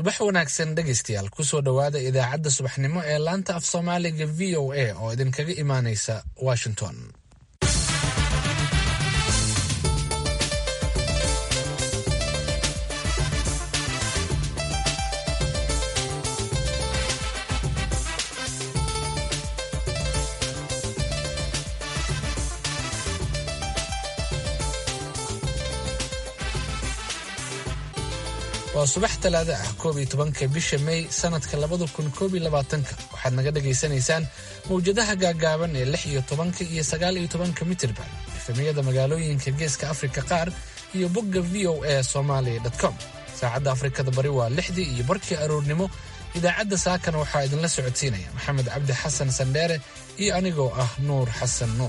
subax wanaagsan dhegaystayaal kusoo dhowaada idaacadda subaxnimo ee laanta af soomaaliga v o a oo idinkaga imaanaysa washington waa subax talaado ah koob iyo tobanka bisha may sanadka labada kun koob iyo labaatanka waxaad naga dhagaysanaysaan mawjadaha gaagaaban ee lix iyo tobanka iyo sagaal iyo tobanka mitirban efemiyada magaalooyinka geeska afrika qaar iyo bogga v o a somalia com saacadda afrikada bari waa lixdii iyo barkii aroornimo idaacadda saakana waxaa idinla socodsiinaya maxamed cabdi xasan sandheere iyo anigoo ah nuur xasan nuur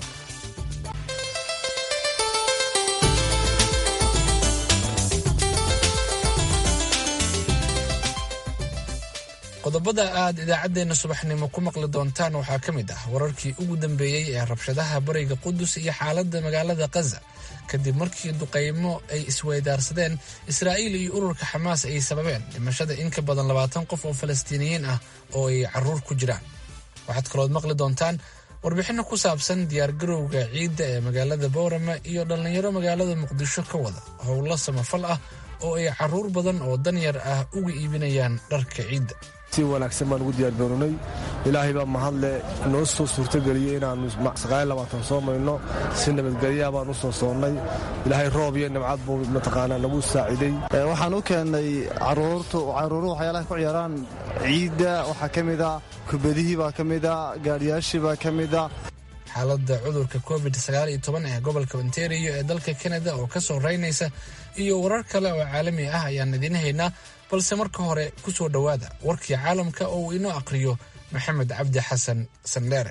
qodobada aad idaacaddeenna subaxnimo ku maqli doontaan waxaa ka mid ah wararkii ugu dambeeyey ee rabshadaha bariga qudus iyo xaaladda magaalada khaza kadib markii duqaymo ay isweydaarsadeen israa'iil iyo ururka xamaas ay sababeen dhimashada in ka badan labaatan qof oo falastiiniyiin ah oo ay carruur ku jiraan waxaad kalood maqli doontaan warbixinno ku saabsan diyaargarowga ciidda ee magaalada boorama iyo dhallinyaro magaalada muqdisho ka wada howlo samafal ah oo ay carruur badan oo danyar ah uga iibinayaan dharka ciidda si wanaagsan baan ugu diyaargarownay ilaahay baa mahadle noo soo suurtogeliyey inaannu saqaalabaatan soo mayno si nabadgelyaa baan u soo soonnay ilaahay roob iyo nimcad buu mataqaanaa nagu saaciday waxaan u keennay caruurtu caruuruhu waxyaalaha ku ciyaaraan ciidda waxaa ka mida kubadihii baa ka mida gaadhiyaashii baa ka mida xaaladda cudurka covid ee gobolka ontario ee dalka kanada oo ka soo raynaysa iyo warar kale oo caalami ah ayaan idiin haynaa balse marka hore ku soo dhowaada warkii caalamka oo uu inoo aqhriyo maxamed cabdi xasan sandheere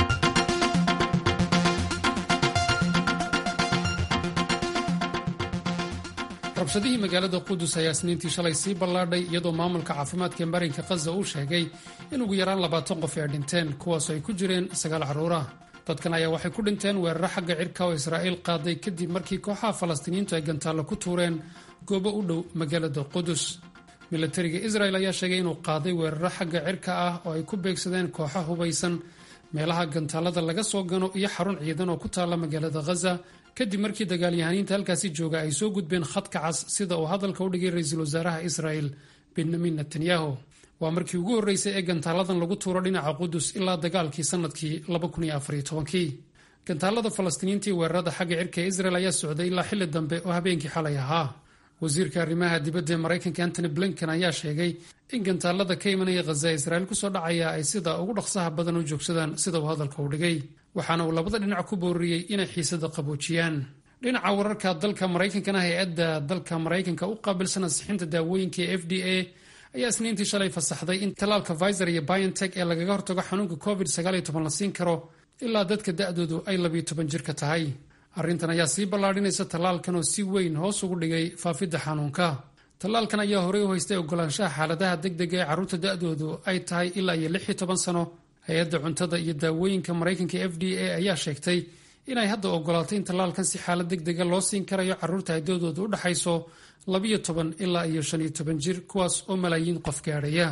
rabshadihii magaalada qudus ayaa isniintii shalay sii ballaadhay iyadoo maamulka caafimaadka ee marinka khaza uu sheegay in ugu yaraan labaatan qof ay dhinteen kuwaasoo ay ku jireen sagaal carruurah dadkan ayaa waxay ku dhinteen weeraro xagga cirka oo israa'iil qaaday kadib markii kooxaha falastiiniyiintu ay gantaallo ku tuureen goobo u dhow magaalada qudus milatariga israel ayaa sheegay inuu qaaday weeraro xagga cirka ah oo ay ku beegsadeen kooxa hubaysan meelaha gantaalada laga soo gano iyo xarun ciidan oo ku taalla magaalada khaza kadib markii dagaalyahaniinta halkaasi jooga ay soo gudbeen khadka cas sida uu hadalka u dhigay ra-iisul wasaaraha israel benyamin netanyahu waa markii ugu horreysay ee gantaaladan lagu tuuro dhinaca qudus ilaa dagaalkii sannadkii gantaalada falastiiniinta iyo weerarada xagga cirka ee israel ayaa socday ilaa xilli dambe oo habeenkii xalay ahaa wasiirka arrimaha dibadda ee maraykanka antony blinken ayaa sheegay in gantaalada ka imanaya khaza ee israa'iil kusoo dhacaya ay sida ugu dhaqsaha badan u joogsadaan sida uu hadalka u dhigay waxaana uu labada dhinac ku booriyey inay xiisada qaboojiyaan dhinaca wararka dalka maraykankana hay-adda dalka maraykanka u qaabilsan ansixinta daawooyinka ee f d a ayaa isniintii shalay fasaxday in tallaalka viser iyo biontech ee lagaga hortago xanuunka covid la siin karo ilaa dadka da'doodu ay labiyo toban jirka tahay arrintan ayaa sii ballaadhinaysa tallaalkan oo si weyn hoos ugu dhigay faafidda xanuunka tallaalkan ayaa horey u haystay ogolaanshaha xaaladaha degdega ee carruurta da'doodu ay tahay ilaa iyo lix iyo toban sano hay-adda cuntada iyo daawooyinka maraykanka f d a ayaa sheegtay inay hadda ogolaatay in tallaalkan si xaalad degdega loo siin karayo carruurta ay da'doodu u dhaxayso labiyo toban ilaa iyo shan iyo toban jir kuwaas oo malaayiin qof gaadhaya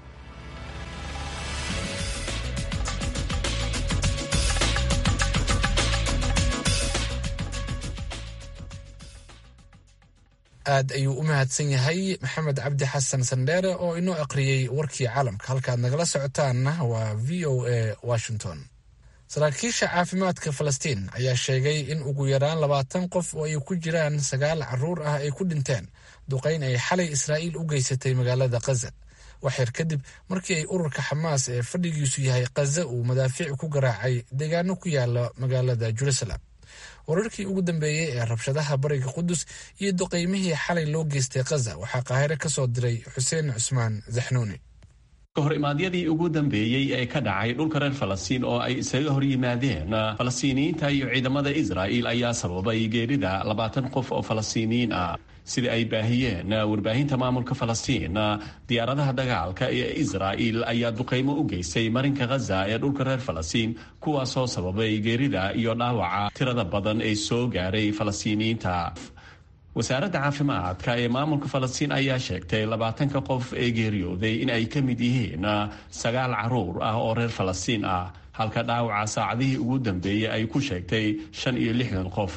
aad ayuu u mahadsan yahay maxamed cabdi xasan sandheere oo inoo aqriyey warkii caalamka halkaad nagala socotaanna waa v o a washington saraakiisha caafimaadka falastiin ayaa sheegay in ugu yaraan labaatan qof oo ay ku jiraan sagaal carruur ah ay ku dhinteen duqayn ay xalay israa'iil u geysatay magaalada khaza waxyar kadib markii ay ururka xamaas ee fadhigiisu yahay khaza uu madaafiic ku garaacay deegaano ku yaala magaalada jerusalem wararkii ugu dambeeyey ee rabshadaha bariga qudus iyo duqaymihii xalay loo geystay khaza waxaa qaahire ka soo diray xuseen cusmaan zaxnuuni kahor imaadyadii ugu dambeeyey ee ka dhacay dhulka reer falastiin oo ay isaga hor yimaadeen falastiiniyiinta iyo ciidamada israa'iil ayaa sababay geerida labaatan qof oo falastiiniyiin ah sida ay baahiyeen warbaahinta maamulka falastiin diyaaradaha dagaalka ee israa'iil ayaa duqaymo u geystay marinka khaza ee dhulka reer falastiin kuwaasoo sababay geerida iyo dhaawaca tirada badan ee soo gaaray falastiiniyiinta wasaaradda caafimaadka ee maamulka falastiin ayaa sheegtay labaatanka qof ee geeriyooday in ay ka mid yihiin sagaal caruur ah oo reer falastiin ah halka dhaawaca saacadihii ugu dambeeyey ay ku sheegtay shan iyo lixdan qof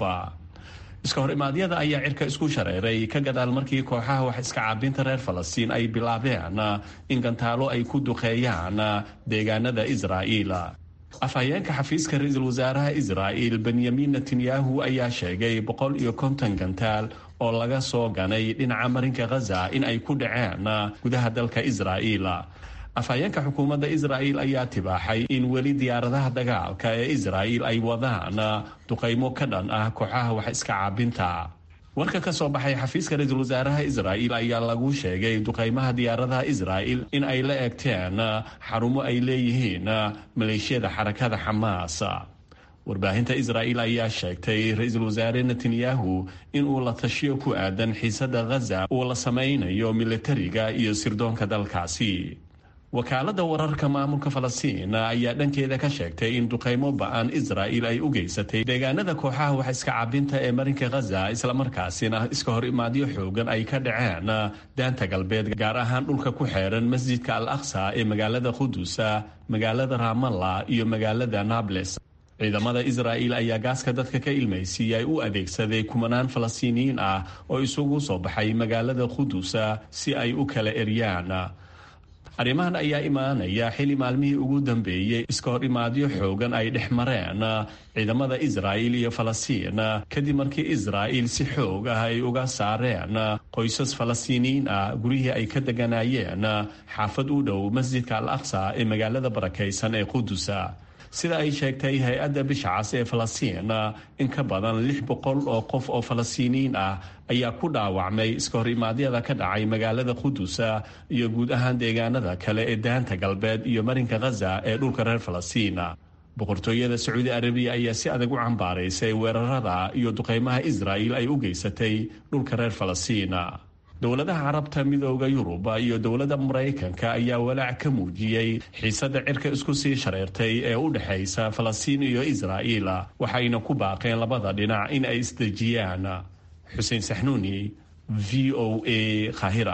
iska hor imaadyada ayaa cirka isku shareeray ka gadaal markii kooxaha wax iska caabinta reer falastiin ay bilaabeen in gantaalo ay ku duqeeyaan deegaanada israa'iil afhayeenka xafiiska ra-iisul wasaaraha israa'il benyamin netanyahu ayaa sheegay boqol iyo konton gantaal oo laga soo ganay dhinaca marinka khaza in ay ku dhaceen gudaha dalka israa'iil afhayeenka xukuumadda israa'il ayaa tibaaxay in weli diyaaradaha dagaalka ee israa'il ay wadaan duqaymo ka dhan ah kooxaha wax iska caabinta warka ka soo baxay xafiiska ra-iisul wasaaraha israa'il ayaa lagu sheegay duqaymaha diyaaradaha israa'il in ay la eegteen xarumo ay leeyihiin maleeshiyada xarakada xamaas warbaahinta israa'il ayaa sheegtay ra-iisul wasaare netanyahu inuu la tashiyo ku aadan xiisada khaza uu la samaynayo militariga iyo sirdoonka dalkaasi wakaaladda wararka maamulka falastiin ayaa dhankeeda ka sheegtay in duqaymo ba-an israa'il ay u geysatay deegaanada kooxaha wax iska cabinta ee marinka khaza islamarkaasina iska hor imaadyo xoogan ay ka dhaceen daanta galbeed gaar ahaan dhulka ku xeeran masjidka al aqsa ee magaalada qudusa magaalada ramalla iyo magaalada nables ciidamada israa'il ayaa gaaska dadka ka ilmaysiiyay u adeegsaday kumanaan falastiiniyiin ah oo isugu soo baxay magaalada qudusa si ay u kala eryaan arrimahan ayaa imaanaya xili maalmihii ugu dambeeyey iska hor imaadyo xoogan ay dhex mareen ciidamada israa'il iyo falastiin kadib markii israa'il si xoog ah ay uga saareen qoysas falastiiniyiin ah guryihii ay ka deganayeen xaafad u dhow masjidka al aqsa ee magaalada barakaysan ee qudusa sida ay sheegtay hay-adda bishacas ee falastiin in ka badan lix boqol oo qof oo falastiiniyiin ah ayaa ku dhaawacmay iska hor imaadyada ka dhacay magaalada qudusa iyo guud ahaan deegaanada kale ee daanta galbeed iyo marinka khaza ee dhulka reer falastiin boqortooyada sacuudi arabiya ayaa si adag u cambaaraysay weerarada iyo duqeymaha israa'il ay u geysatay dhulka reer falastiin dowladaha carabta midooda yurub iyo dowladda maraykanka ayaa walaac ka muujiyey xiisadda cirka isku sii shareertay ee u dhexaysa falastiin iyo israa'iil waxayna ku baaqeen labada dhinac in ay isdejiyaan xuseen saxnuuni v o a khahira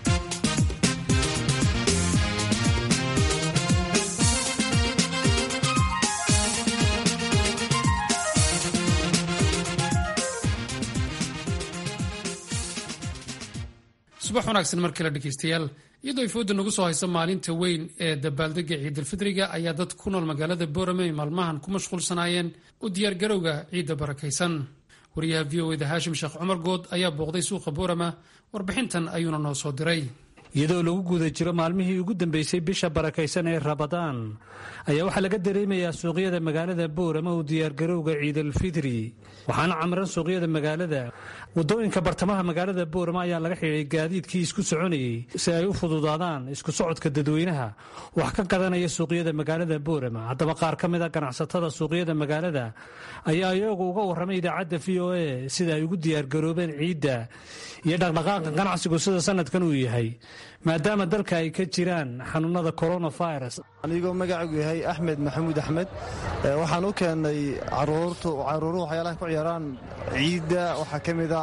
subax wanaagsan mar kale dhegeystayaal iyadoo ay fooda nagu soo hayso maalinta weyn ee dabaaldega ciidalfidriga ayaa dad ku nool magaalada boorame ay maalmahan ku mashquulsanaayeen u diyaargarowga ciidda barakaysan wariyaha v o eda haashim sheekh cumar good ayaa booqday suuqa boorama warbixintan ayuuna noo soo diray iyadoo lagu guda jiro maalmihii ugu dambeysay bisha barakaysan ee rabadaan ayaa waxaa laga dareemayaa suuqyada magaalada boorama u diyaargarowga ciidalfidri waxaana camiran suuqyada magaalada wadooyinka bartamaha magaalada boorama ayaa laga xidhay gaadiidkii isku soconayey si ay u fududaadaan isku socodka dadweynaha wax ka gadanaya suuqyada magaalada boorama haddaba qaar ka mid a ganacsatada suuqyada magaalada ayaa iyagu uga warramay idaacadda v o a sida ay ugu diyaargaroobeen ciidda iyo dhaqdhaqaaqa ganacsigu sida sanadkan uu yahay maadaama dalka ay ka jiraan xanuunada coronavirus anigoo magacigu yahay axmed maxamuud axmed waxaan u keennay caruuruhu waxyaalaha ku ciyaaraan ciidda waxaa ka mida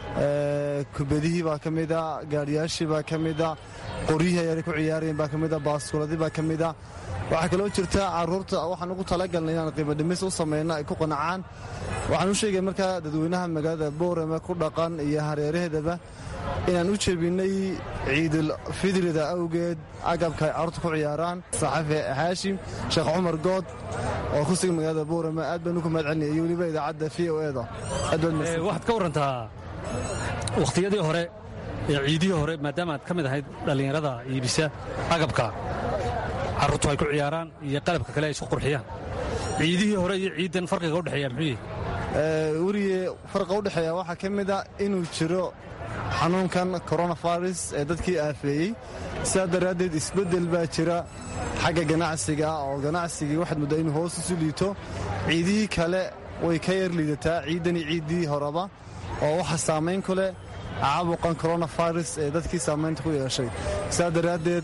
kubadihii baa ka mida gaadhiyaashii baa ka mida qoryihii ayaanay ku ciyaarayeen baa ka mida baaskuladii baa ka mida waxaa kaloo jirta caruurta waxaan ugu talagalnay inaan qiimo dhimis u samayno ay ku qanacaan waxaan u sheegay markaa dadweynaha magaalada boorame ku dhaqan iyo hareeraheedaba inaan u jebinnay ciidul fidrida awgeed agabka ay carruurta ku ciyaaraan saxafi haashim sheekh cumar good oo ku sugan magaalada boorame aad baan uku mahad celinaya iyo weliba idaacadda v o eda waxaad ka warantaa wakhtiyadii hore ee ciidihii hore maadaama aad ka mid ahayd dhallinyarada iibisa agabka carruurtu ay ku ciyaaraan iyo qalabka kale ay isku qurxiyaan ciidihii hore iyo ciiddan farqiga udhexeeya muxuu yahay weriye farqa u dhexeeya waxaa ka mid a inuu jiro xanuunkan coronavirus ee dadkii aafeeyey sidaa daraaddeed isbeddel baa jira xagga ganacsiga oo ganacsigii waxaad muddaa inuu hoos isu liito ciidihii kale way ka yar liidataa ciiddanii ciiddii horeba oo waxa saamayn ku leh caabuqan coronavirus ee dadkii saamaynta ku yeeshay sidaa daraaddeed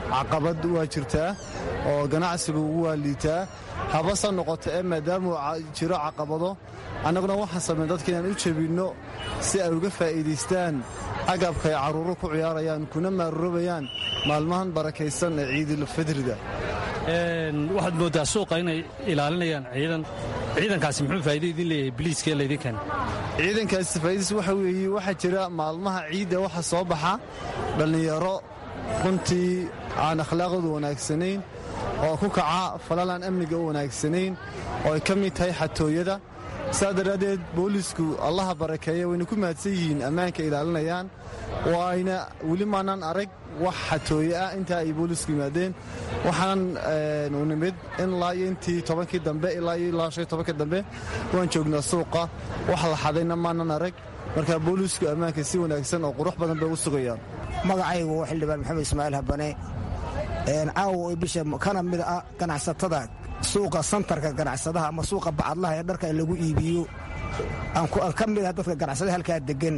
caqabad waa jirtaa oo ganacsigu waa liitaa habase noqoto ee maadaamuu jiro caqabado annaguna waxaan samayn dadka inaan u jebinno si ay uga faa'iidaystaan agabka ay carruuro ku ciyaarayaan kuna maarurobayaan maalmahan barakaysan ee ciidulfidriga waxaad mooddaa suuqa inay ilaalinayaan ciidan ciidankaasi muxuu faa'iido idin leeyahay biliiskee laydin keena ciidankaasi faa'iidadiis waxa weeye waxaa jira maalmaha ciidda waxa soo baxa dhallinyaro runtii aan akhlaaqoodu wanaagsanayn oo ku kaca falalaan amniga u wanaagsanayn oo ay ka mid tahay xatooyada saa daraaddeed boolisku allaha barakeeya wayna ku mahadsan yihiin ammaanka ilaalinayaan waayna weli maanaan arag wax xatooye ah intaa ay boolisku yimaadeen waxaan u nimid ilaa iyo intii tobankii dambe ilaa iyo ilaa shan tobankii dambe waan joognaa suuqa wax la xadayna maanan arag marka boolisku ammaanka si wanaagsan oo qurux badan bay u sugayaan magacaygu waa xildhibaan maxamed ismaaciil habane caawa oo bisha kana mid ah ganacsatada suuqa santarka ganacsadaha ama suuqa bacadlaha ee dharka lagu iibiyo aan ka mid ah dadka ganacsadaha halkaa degan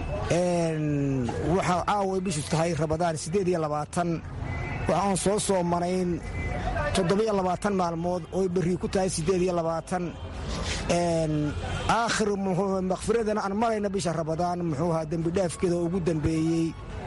waxaa caawa ay bishu tahay rabadaan siddeed iyo labaatan waxaan soo soomanayn toddobiyo labaatan maalmood ooy berri ku tahay siddeed iyo labaatan aakhir makhfiradana aan marayna bisha rabadaan muxuu ahaa dembidhaafkeeda oo ugu dambeeyey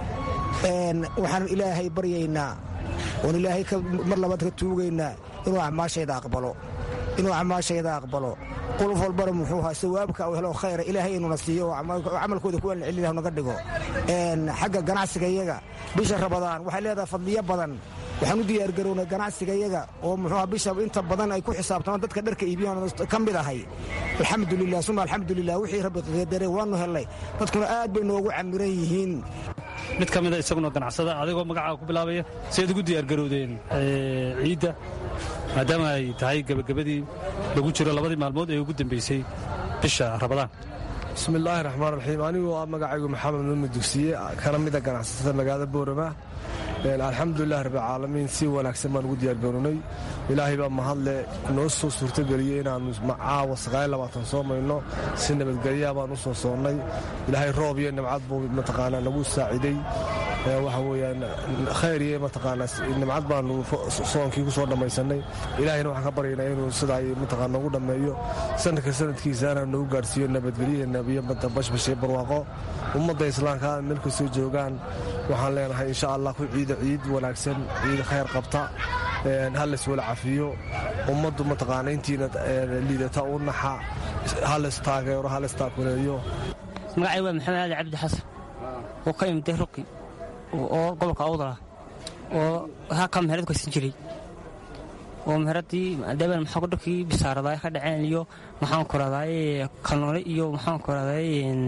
waxaan ilaahay baryaynaa oon ilaahay mar labaad ka tuugaynaa inuu acmaashayda aqbalo inuu acmaashayda aqbalo qolof walbana muxuu ahaa sawaabka u helo khayra ilaahay inuna siiyo oo camalkooda kuwa celinaah naga dhigo xagga ganacsiga iyaga bisha rabadaan waxay leedahay fadliyo badan waxaan u diyaargarownay ganacsiga iyaga oo muxuuha bisha inta badan ay ku xisaabtamaan dadka dharka iibiyaan ka mid ahay alxamdulilah suma alxamdulilah wixii rabbi qadare waanu hellay dadkuna aad bay noogu camiran yihiin mid ka mida isaguna ganacsada adigoo magacaa ku bilaabaya siaad ugu diyaargarowdeen ciidda maadaama ay tahay gebagabadii lagu jiro labadii maalmood ee ugu dambaysay bisha rabadaan bismillaahi raxmaan raxiim anigoo ah magacaygu maxamed mudme dugsiye kana mida ganacsatada magaalada boorama alxamdulilah rabbilcaalamiin si wanaagsan baan ugu diyaargarownay ilaahay baa mahadle noo soo suurtogeliyey inaannu caawa sagaalabaatan soo mayno si nabadgelyaa baan u soo soonnay ilaahay roob iyo nimcad buu mataqaanaa nagu saaciday waxa weyaan khayr iyo mataqaanaa nimcad baanu soonkii ku soo dhammaysannay ilaahayna waxaan ka baryaynaa inuu sidaa mataqaa noogu dhammeeyo sanadka sanadkiisaana noogu gaadhsiiyo nabadgelyo nabiyo bashbash iyo barwaaqo ummadda islaamka meel kastoo joogaan waxaan leenahay insha allah ku ciida ciid wanaagsan ciid khayr qabta halays wala cafiyo ummaddu mataqaana intiina liidata u naxa halays taageero halays taakuleeyo magacay waa maxamed ali cabdi xasan oo ka imday ruqi oo gobolka awdala oo halkaa meherad kaysan jiray oo meheradii maadaama maxaa dharkii bisaaradaa ka dhaceen iyo maxaan ku raday kalnoole iyo maxaan ku raday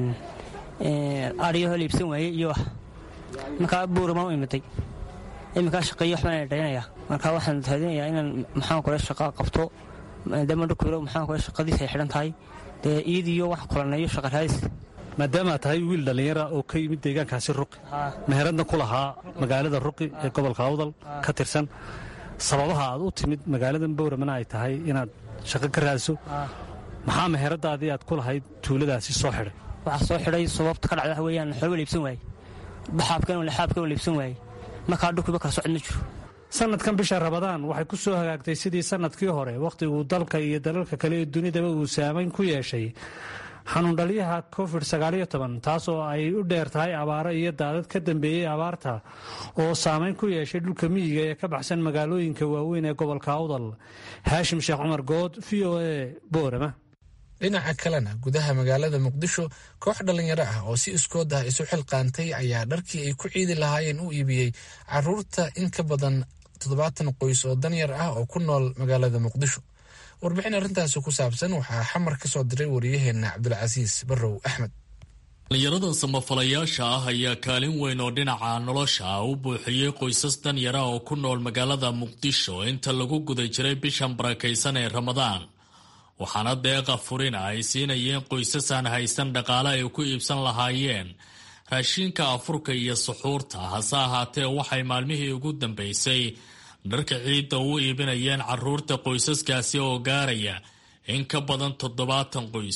ariyaho liibsan waaye iyo wax markaa buuramaan u imiday iminkaa shaqeeyo waxbaan dhaynaya marka waxaan raadinayaa inaan maxaan kule shaqa qabto maadaama dhulkuyro maxaan kule shaqadiisa ay xidhan tahay dee iid iyo wax kulaneeyo shaqa raadis maadaama tahay wiil dhallinyara oo ka yimid deegaankaasi ruqi meheradna ku lahaa magaalada ruqi ee gobolka awdal ka tirsan sababaha aad u timid magaaladan bowramana ay tahay inaad shaqo ka raadso maxaa meheradaadii aad ku lahayd tuuladaasi soo xidhay waxaa soo xidhay sababta ka dhacda waxa weeyaan xoolba liibsan waaye baxaabkan laxaabkan liibsan waaye markaa dhulkiiba kala socod ma jiro sanadkan bisha rabadaan waxay ku soo hagaagtay sidii sanadkii hore wakhtiguu dalka iyo dalalka kale ee dunidaba uu saamayn ku yeeshay xanuundhaliyaha covid taas oo ay u dheer tahay abaaro iyo daadad ka dambeeyey abaarta oo saamayn ku yeeshay dhulka miyiga ee ka baxsan magaalooyinka waaweyn ee gobolka awdal haashim sheekh cumar good v o e boorama dhinaca kalena gudaha magaalada muqdisho koox dhallinyaro ah oo si iskood ah isu xilqaantay ayaa dharkii ay ku ciidi lahaayeen u iibiyey caruurta in ka badan toddobaatan qoys oo danyar ah oo ku nool magaalada muqdisho warbixin arrintaasi ku saabsan waxaa xamar ka soo diray wariyaheenna cabdulcasiis barrow axmed dhallinyarada samafalayaasha ah ayaa kaalin weyn oo dhinaca nolosha ah u buuxiyey qoysas danyara oo ku nool magaalada muqdisho inta lagu guda jiray bishan barakaysan ee ramadaan waxaana deeqa furina ay siinayeen qoysasaan haysan dhaqaale ay ku iibsan lahaayeen raashiinka afurka iyo suxuurta hase ahaatee waxay maalmihii ugu dambaysay dharka ciidda u iibinayeen caruurta qoysaskaasi oo gaaraya in ka badan toddobaatan qoys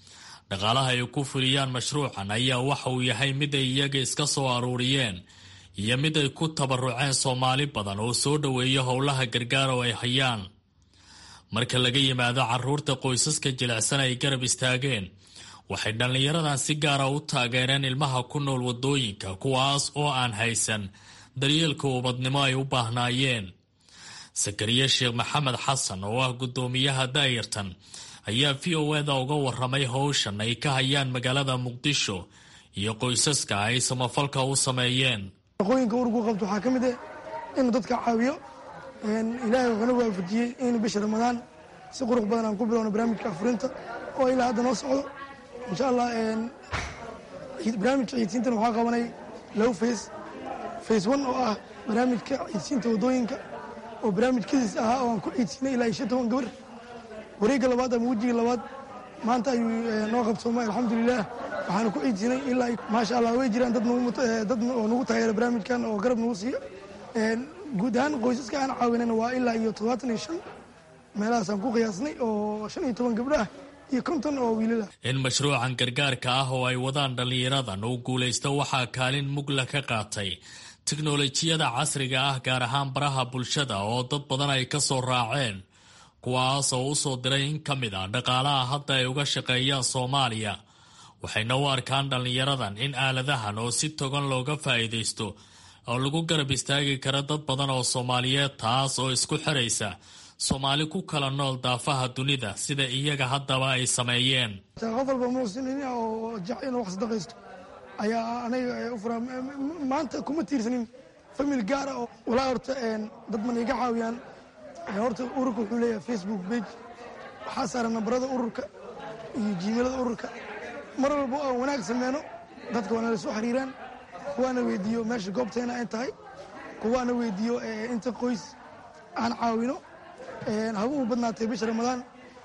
dhaqaalaha ay ku fuliyaan mashruucan ayaa waxa uu yahay mid ay iyaga iska soo aruuriyeen iyo mid ay ku tabaruceen soomaali badan oo soo dhoweeya howlaha gargaar oo ay hayaan marka laga yimaado caruurta qoysaska jilicsan ay garab istaageen waxay dhallinyaradan si gaara u taageereen ilmaha ku nool waddooyinka kuwaas oo aan haysan daryeelka ubadnimo ay u baahnaayeen sakariye sheekh maxamed xasan oo ah guddoomiyaha daayartan ayaa v o eda uga waramay howshan ay ka hayaan magaalada muqdisho iyo qoysaska ay samafalka u sameeyeen shaqooyinka ururku qabto waxaa ka mid ah inuu dadka caawiyo ilaahay wuxuuna waafajiyey in bisha ramadaan si qurux badan aan ku bilowno barnaamijka afurinta oo ilaa hadda noo socdo insha allah barnaamijka ciidsiintan waxaa qabanay low face face one oo ah barnaamijka ciidsiinta waddooyinka oo barnaamij kadiis ahaa oo aan ku ciidsiinay ilaa iyo shan toban gabar wareegga labaad ama wejiga labaad maanta ayuu noo qabsoomay alxamdulilah waxaanu ku ciidsiinay ilaa maasha allah way jiraan dad oo nagu taageera barnaamijkan oo garab nagu siiyo guud ahaan qoysaska aan caawinana waa ilaa iyo toddobaatan iyo shan meelahaasaan ku qiyaasnay oo shan iyo toban gabdho ah iyo konton oo wiilal ah in mashruucan gargaarka ah oo ay wadaan dhallinyaradan uu guulaysto waxaa kaalin mugla ka qaatay tiknolojiyada casriga ah gaar ahaan baraha bulshada oo dad badan ay ka soo raaceen kuwaas oo u soo diray in ka mid ah dhaqaalaha hadda ay uga shaqeeyaan soomaaliya waxayna u arkaan dhallinyaradan in aaladahan oo si togan looga faa'iidaysto oo lagu garab istaagi kara dad badan oo soomaaliyeed taas oo isku xiraysa soomaali ku kala nool daafaha dunida sida iyaga haddaba ay sameeyeen qof walba muxsinin oo jecel inuu wax sadaqaysto ayaa aniga u furaa maanta kuma tiirsanin famil gaara oo walaa horta dad man iga caawiyaan horta ururka wuxuu leeyahay facebook page waxaa saaran nambarada ururka iyo jiimilada ururka mar walba aan wanaag sameyno dadka waana lasoo xiriiraan kuwaana weydiiyo meesha goobteena ay tahay kuwaana weydiiyo inta qoys aan caawino haba u badnaatay bisha ramadaan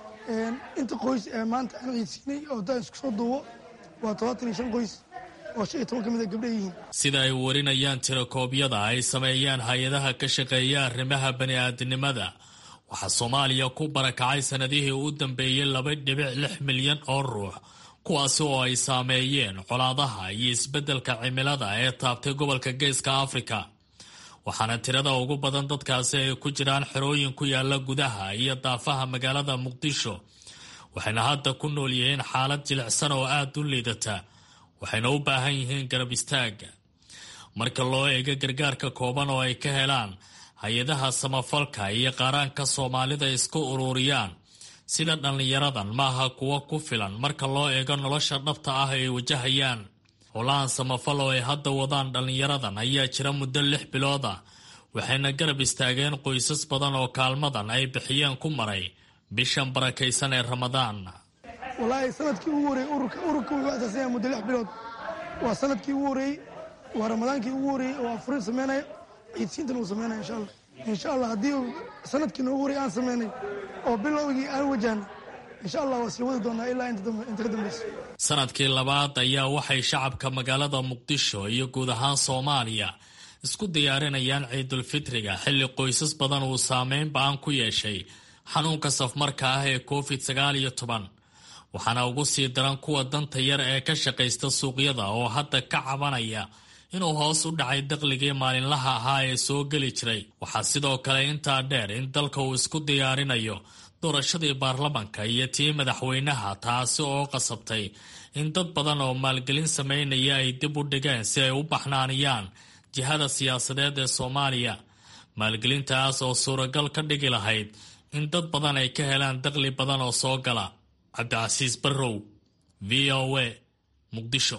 inta qoys maanta aan ciidsiinay oo daa isku soo duubo waa todobaatan iyo shan qoys oo shan iyo toban ka mid a gabdha yihiin sida ay warinayaan tirakoobyada ay sameeyaan hay-adaha ka shaqeeya arrimaha bani-aadinimada waxaa soomaaliya ku barakacay sanadihii u dambeeyey laba dhibic lix milyan oo ruux kuwaasi oo ay saameeyeen colaadaha iyo isbeddelka cimilada ee taabtay gobolka geeska afrika waxaana tirada ugu badan dadkaasi ay ku jiraan xerooyin ku yaala gudaha iyo daafaha magaalada muqdisho waxayna hadda ku nool yihiin xaalad jilicsan oo aada u liidata waxayna u baahan yihiin garab istaaga marka loo eego gargaarka kooban oo ay ka helaan hay-adaha samafalka iyo qaaraanka soomaalida isku ururiyaan sida dhallinyaradan maaha kuwo ku filan marka loo eego nolosha dhabta ah ay wajahayaan howlahan samafal oo ay hadda wadaan dhallinyaradan ayaa jira muddo lix bilood ah waxayna garab istaageen qoysas badan oo kaalmadan ay bixiyeen ku maray bishan barakaysan ee ramadaan walaahi sanadkii ugu horreeyey ururka ururka wuxuu asaasanya muddo lix bilood waa sanadkii ugu horreeyey waa ramadaankii ugu horreeyey oo afurin sameynaya ciidsiintan uu sameynaya insha allah insha allah haddii sanadkii noogu horreeyey aan sameynay oo bilowgii aan wajahnay insha allah waa sii wadi doonaa ilaa inta ka dambeysa sanadkii labaad ayaa waxay shacabka magaalada muqdisho iyo guud ahaan soomaaliya isku diyaarinayaan ciidulfitriga xilli qoysas badan uu saameyn ba-an ku yeeshay xanuunka safmarka ah ee covid sagaal iyo toban waxaana ugu sii daran kuwa danta yar ee ka shaqaysta suuqyada oo hadda ka cabanaya inuu hoos u dhacay daqligii maalinlaha ahaa ee soo geli jiray waxaa sidoo kale intaa dheer in dalka uu isku diyaarinayo doorashadii baarlamanka iyo tii madaxweynaha taasi oo qasabtay in dad badan oo maalgelin sameynaya ay dib u dhigeen si ay u baxnaaniyaan jihada siyaasadeed ee soomaaliya maalgelintaas oo suuragal ka dhigi lahayd in dad badan ay ka helaan daqli badan oo soo gala cabdicasiis barrow v o a muqdisho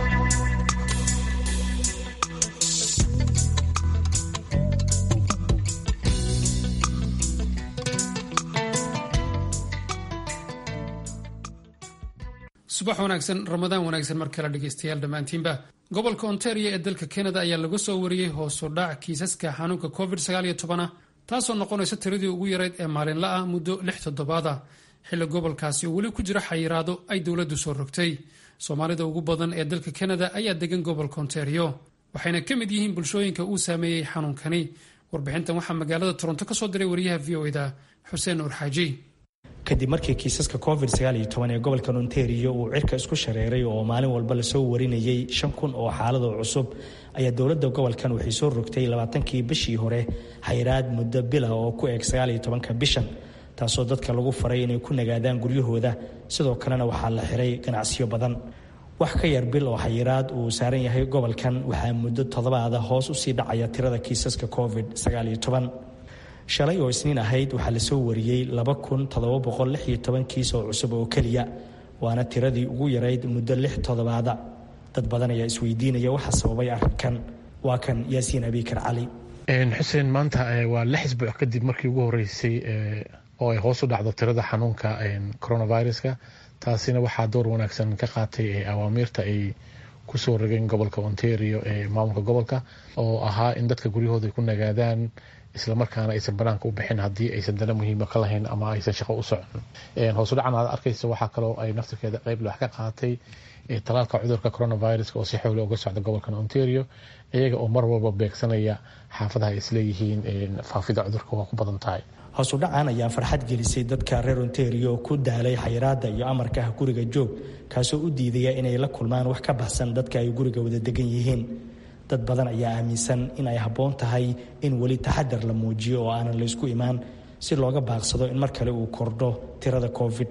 subax wanaagsan ramadaan wanaagsan mar kale dhegaystayaal dhammaantiinba gobolka ontario ee dalka kanada ayaa laga soo wariyey hoosu dhac kiisaska xanuunka covid ah taasoo noqonaysa tiradii ugu yarayd ee maalinla ah muddo lix toddobaad ah xilli gobolkaasi oo weli ku jira xayiraado ay dowladdu soo rogtay soomaalida ugu badan ee dalka kanada ayaa degan gobolka ontario waxayna ka mid yihiin bulshooyinka uu saameeyey xanuunkani warbixintan waxaa magaalada toronto ka soo diray wariyaha v o eda xuseen nuur xaaji kadib markii kiisaska covid ee gobolka ontario uu cirka isku shareeray oo maalin walba lasoo warinayay shan kun oo xaaladoo cusub ayaa dowladda gobolkan waxay soo rogtay labaatankii bishii hore xayraad muddo bila oo ku eeg sagaaliyo tobanka bishan taasoo dadka lagu faray inay ku nagaadaan guryahooda sidoo kalena waxaa la xiray ganacsiyo badan wax ka yar bil oo xayiraad uu saaran yahay gobolkan waxaa muddo toddobaada hoos usii dhacaya tirada kiisaska covid shalay oo isniin ahayd waxaa lasoo wariyey kiis oo cusub oo keliya waana tiradii ugu yarayd muddo lix toddobaada dad badan ayaa isweydiinaya waxa sababay arrinkan waa kan yaasiin abikar cali xuseen maanta waa lix isbuuc kadib markii ugu horeysay oo ay hoos u dhacdo tirada xanuunka coronaviruska taasina waxaa door wanaagsan ka qaatay awaamiirta ay kusoo rogeen gobolka ontario ee maamulka gobolka oo ahaa in dadka guryahooda ay ku nagaadaan islamarkaana aysan banaanka u bixin haddii aysan dana muhiima ka lahayn ama aysan shaqo u socon hoos u dhacan aad arkaysa waxaa kaloo ay naftirkeeda qeyb wax ka qaatay talaalka cudurka coronaviruska oo si xowli uga socda gobolkan ontario iyaga oo mar walba beegsanaya xaafadaha ay isleeyihiin faafida cudurka waa ku badan tahay hoos u dhacan ayaa farxad gelisay dadka reer ontario ku daalay xayiraada iyo amarka ah guriga joog kaasoo u diidaya inay la kulmaan wax ka baxsan dadka ay guriga wada degan yihiin dad badan ayaa aaminsan in ay habboon tahay in weli taxadar la muujiyo oo aanan laysku imaan si looga baaqsado in mar kale uu kordho tirada covid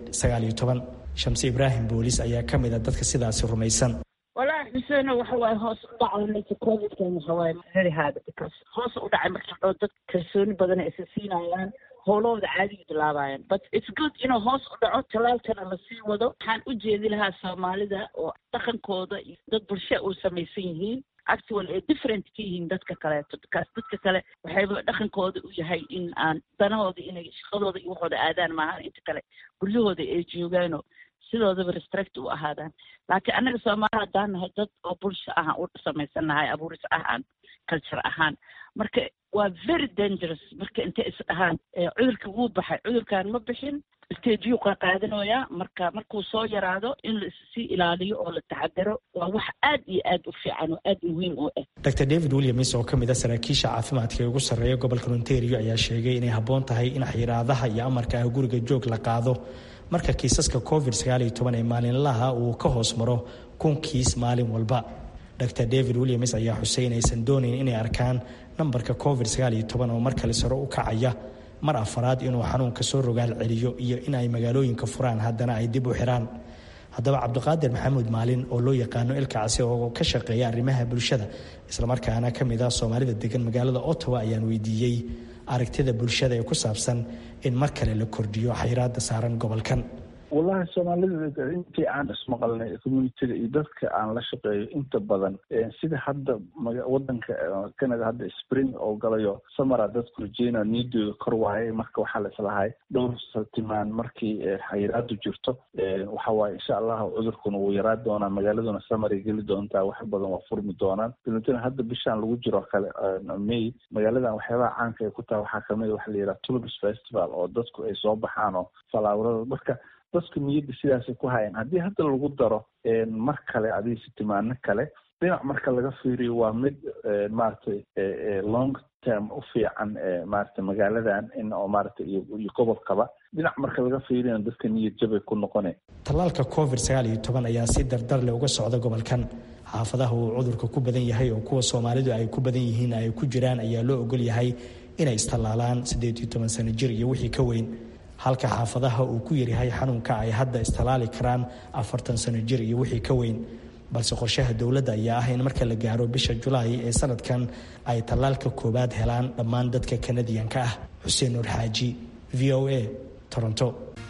shamse ibraahim boolis ayaa ka mid a dadka sidaasi rumaysan walahi xuseeno waxa waaye hoos u dhacay covidkan waxa waaye very hard because hoos u dhacay marka dhoo dad kalsooni badan ay isa siinayaan howlahooda caadiga bilaabayaan but it's good inuu hoos u dhaco talaalkana lasii wado waxaan u jeedi lahaa soomaalida oo dhaqankooda iyo dad bulsha uu samaysan yihiin actual ay different ka yihiin dadka kaleeto because dadka kale waxayba dhaqankooda u yahay in aan danahooda inay shaqadooda iyo waxooda aadaan maahan inta kale guryahooda ay joogaanoo sidoodaba restrict u ahaadaan laakiin annaga soomaali haddaan nahay dad oo bulsho ahaan u samaysan nahay abuuris ahaan culture ahaan marka waa very dangerous marka intay is dhahaan cudurka wuu baxay cudurkan ma bixin stageyuu qaqaadanayaa marka markuu soo yaraado in la issii ilaaliyo oo la taxadaro waa wax aad iyo aad u fiican oo aad muhiim u ah dr david williams oo ka mid a saraakiisha caafimaadka ee ugu sarreeya gobolka ontario ayaa sheegay inay habboon tahay in xiraadaha iyo amarka ah guriga joog la qaado marka kiisaska covid ee maalinlaha uu ka hoos maro kun kiis maalin walba dr david williams ayaa xusay inaysan doonayn inay arkaan nambarka covid oo mar kale sare u kacaya mar afaraad inuu xanuunka soo rogaal celiyo iyo in ay magaalooyinka furaan haddana ay dib u xiraan haddaba cabdiqaadir maxamuud maalin oo loo yaqaano ilkacsi oo ka shaqeeya arrimaha bulshada islamarkaana ka mid ah soomaalida degan magaalada ottawa ayaan weydiiyey aragtida bulshada ee ku saabsan in mar kale la kordhiyo xayiraada saaran gobolkan wallahi soomaalida intii aan ismaqalnay communitiga iyo dadka aan la shaqeeyo inta badan sida hadda wadanka canada hadda spring oo galayo samara dadku rajeyna niidooda kor waayay marka waxaa laislahay dhowr saltimaan markii xayiraadu jirto waxa waaye insha allahu cudurkuna wuu yaraa doonaa magaaladuna samaray geli doontaa wax badan waa furmi doonaan dabeetana hadda bishaan lagu jiro kale may magaaladan waxyaabaha caanka ay ku tahay waxaa kamid waxa la yidhaha tulbis festival oo dadku ay soo baxaan oo falaawrada marka dadku niyadda sidaasay ku hayaan haddii hadda lagu daro mar kale adiga sitimaano kale dhinac marka laga fiiriyo waa mid maaragtay long term u fiican maaragtay magaaladan in oo maaragtay iyo gobolkaba dhinac marka laga fiiriyana dadka niyad jabay ku noqone tallaalka covid sagaal iyo toban ayaa si dardar leh uga socda gobolkan xaafadaha uu cudurka ku badan yahay oo kuwa soomaalidu ay ku badan yihiin ay ku jiraan ayaa loo ogol yahay inay istallaalaan siddeed iyo toban sano jir iyo wixii ka weyn halka xaafadaha uu ku yaryahay xanuunka ay hadda istallaali karaan afartan sano jir iyo wixii ka weyn balse qorshaha dowladda ayaa ah in marka la gaaro bisha julaay ee sanadkan ay tallaalka koowaad helaan dhammaan dadka kanadiyanka ah xuseen nuur xaaji v o a toronto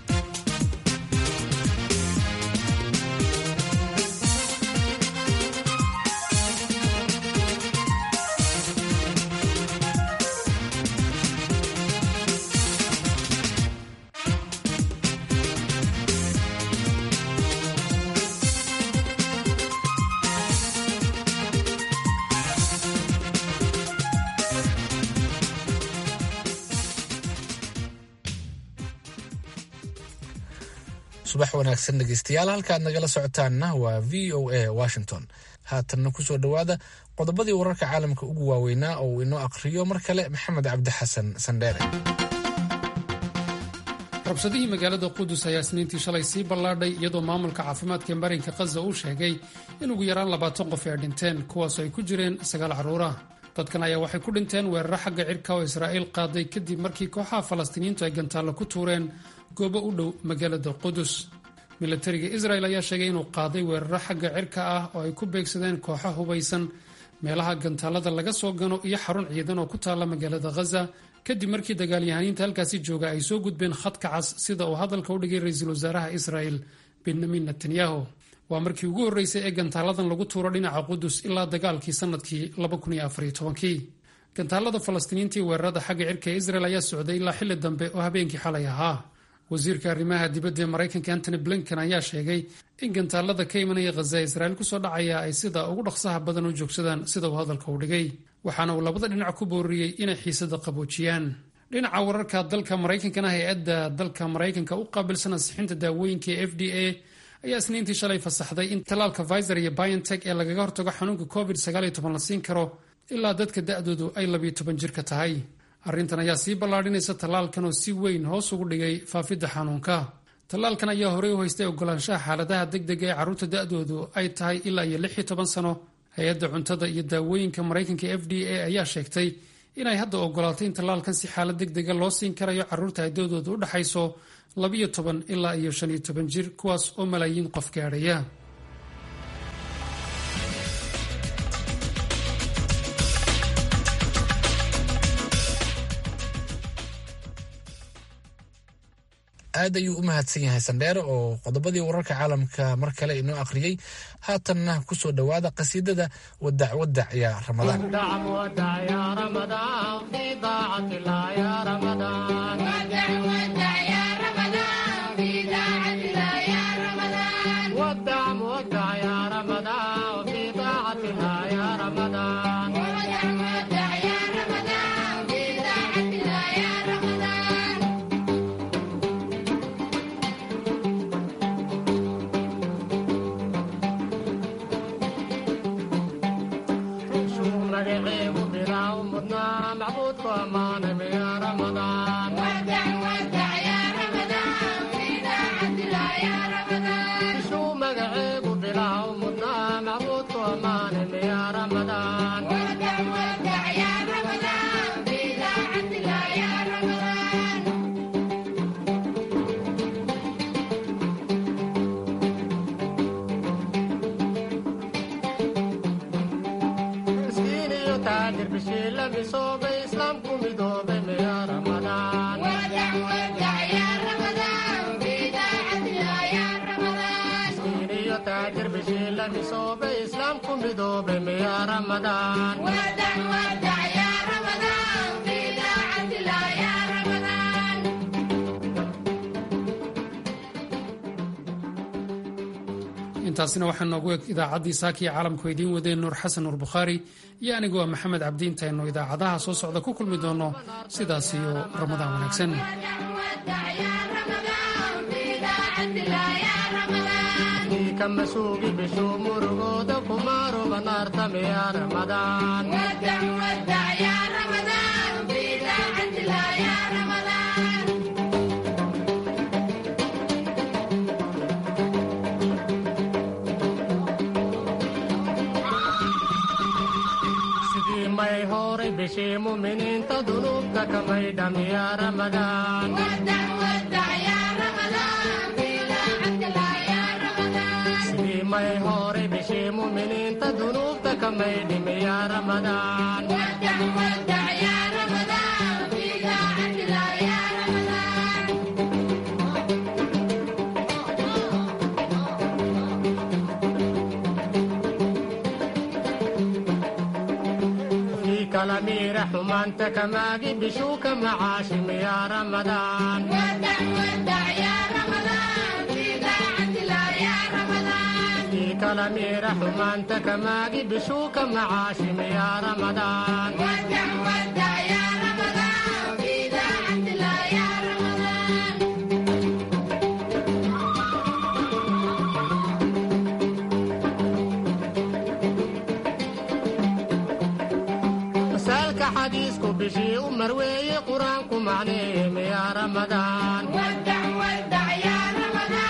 subax wanaagsan dhegeystayaal halkaad nagala socotaanna waa v o a washington haatanna kusoo dhowaada qodobadii wararka caalamka ugu waaweynaa oo uu inoo aqhriyo mar kale maxamed cabdi xasan sandheere rabshadihii magaalada qudus ayaa isniintii shalay sii ballaadhay iyadoo maamulka caafimaadka marinka khaza uu sheegay in ugu yaraan labaatan qof ay dhinteen kuwaasoo ay ku jireen sagaal carruura dadkan ayaa waxay ku dhinteen weeraro xagga cirka oo israa'iil qaaday kadib markii kooxaha falastiiniyiintu ay gantaallo ku tuureen goobo u dhow magaalada qudus milatariga israel ayaa sheegay inuu qaaday weeraro xagga cirka ah oo ay ku beegsadeen kooxo hubaysan meelaha gantaalada laga soo gano iyo xarun ciidan oo ku taalla magaalada khaza kadib markii dagaalyahaniinta halkaasi jooga ay soo gudbeen khadka cas sida uu hadalka u dhigay ra-iisul wasaaraha israel benyamin netanyahu waa markii ugu horreysay ee gantaaladan lagu tuuro dhinaca qudus ilaa dagaalkii sannadkii gantaalada falastiiniintii weerarada xagga cirka ee israel ayaa socday ilaa xilli dambe oo habeenkii xalay ahaa wasiirka arrimaha dibadda ee maraykanka antony blinken ayaa sheegay in gantaalada ka imanaya khaza ee israa'iil kusoo dhacaya ay sida ugu dhaqsaha badan u joogsadaan sida uu hadalka u dhigay waxaana uu labada dhinac ku booriyey inay xiisada qaboojiyaan dhinaca wararka dalka maraykankana hay-adda dalka maraykanka u qaabilsan ansixinta daawooyinka ee f d a ayaa isniintii shalay fasaxday in tallaalka viser iyo biontech ee lagaga hortago xanuunka covid la siin karo ilaa dadka da-doodu ay labiyo toban jirka tahay arrintan ayaa sii ballaadhinaysa tallaalkan oo si weyn hoos ugu dhigay faafidda xanuunka tallaalkan ayaa horey u haystay ogolaanshaha xaaladaha degdega ee carruurta da-doodu ay tahay ilaa iyo lix iyo toban sano hay-adda cuntada iyo daawooyinka maraykanka f d a ayaa sheegtay inay hadda ogolaatay in tallaalkan si xaalad degdega loo siin karayo carruurta ay da-doodu u dhexayso labiyo toban ilaa iyo shan iyo toban jir kuwaas oo malaayiin qof gaadhaya aad ayuu u mahadsan yahay sandheere oo qodobadii wararka caalamka mar kale inoo akhriyey haatanna ku soo dhowaada qasiidada wadac wadac ya ramadaan intaasina waxaa noogu eg idaacaddii saakiya caalamku idiin wadeen nuur xasan nuur bukhaari iyo anigoo maxamed cabdi intaynu idaacadaha soo socda ku kulmi doonno sidaas iyo ramadaan wanaagsan bishii muminiinta dunuubta kamay dhamiya ramadaan sidii may hore bishii muminiinta dunuubta kamay dhimiya ramadaan kalamiira xumaanta kamaagi bishuu ka macaashim yaa ramadaan kii kalamiira xumaanta kamaagi bishuu ka macaashim yaa ramadaan xadiisku bishii u marweeye qur-aanku macneeyey miyaa ramadaan